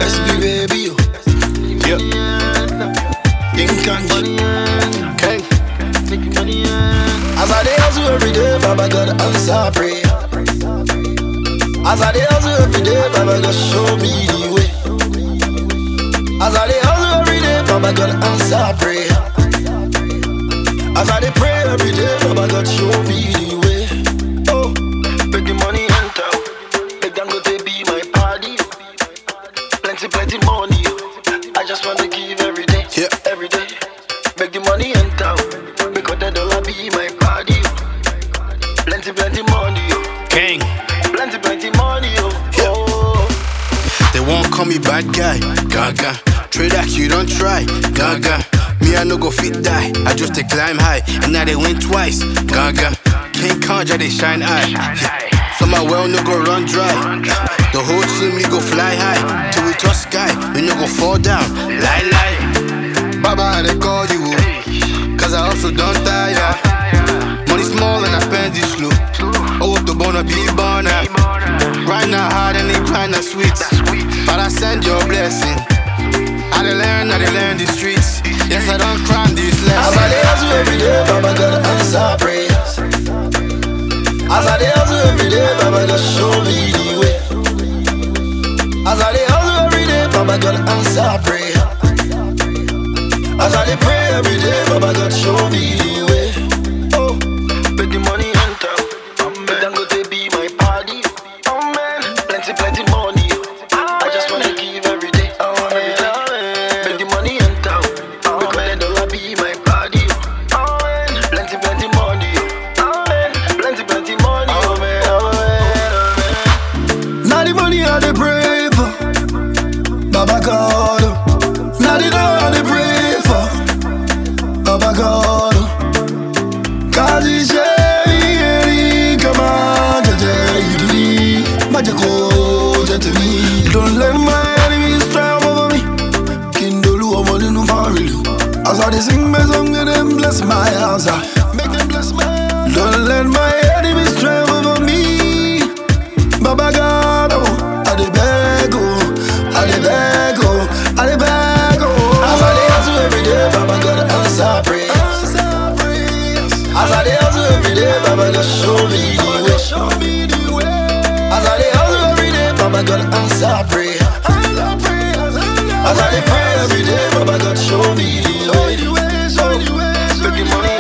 SB baby, oh. Yep. King Kanji. King. As I dey hustle every day, Baba God answer prayer. As I dey hustle every day, Baba God show me the way. As I dey hustle every day, Baba God answer prayer. As I dey pray every day, Baba God show me the way. Oh, make the money enter. Make them go they be my party. Plenty, plenty money. I just wanna give every day, Yeah. every day. Make the money enter. Because the dollar be my party. Plenty, plenty money. King. Plenty, plenty money. Oh, They won't call me bad guy. Gaga. Trade act, you don't try. Gaga. Me, I no go fit die. I just to climb high. And now they win twice. Gaga. King Kanja, they shine eye. So my well no go run dry. The whole team we go fly high. Till we touch sky. We no go fall down. Lie, lie. Baba, they call you. Cause I also don't tire. Money small and I spend it slow. Oh, to wanna be born Grind not hard and they grind not sweet. But I send your blessing. I dey learn, I dey learn the streets. Yes, I don't crime these As I lessons. dey hustle every day, Baba God answer prayers. As I dey hustle every day, Baba God show me the way. As I dey hustle every day, Baba God answer prayer. As I dey pray every day, Baba God show me the way. Oh, make the money enter. Make them go they be my party. Oh man, plenty, plenty money. I just wanna give every day. Every day. Make the money enter. Because the dollar be my party. Oh man, plenty, plenty money. Oh man, plenty, plenty money. Oh man, oh man, oh man. Now the money I dey pray for, Baba God. oh. Now the dollar I dey pray for, Baba God. oh. Kazi sheri kama jaje yidini majako jatemi. Don't let my enemies triumph over me. Kindolu omo ninu family. As I dey sing my song, make them bless my house. ah. Make them bless my house. Don't let my enemies triumph over me. Baba God, oh, I dey beg, oh, I dey beg, oh, I dey beg, oh. As I dey hustle every day, Baba God answer prayers. As I dey hustle every day, Baba God show me the way. As I dey hustle every day, Baba God answer prayer. As I dey pray every day, Baba God show me the way. Oh, make the money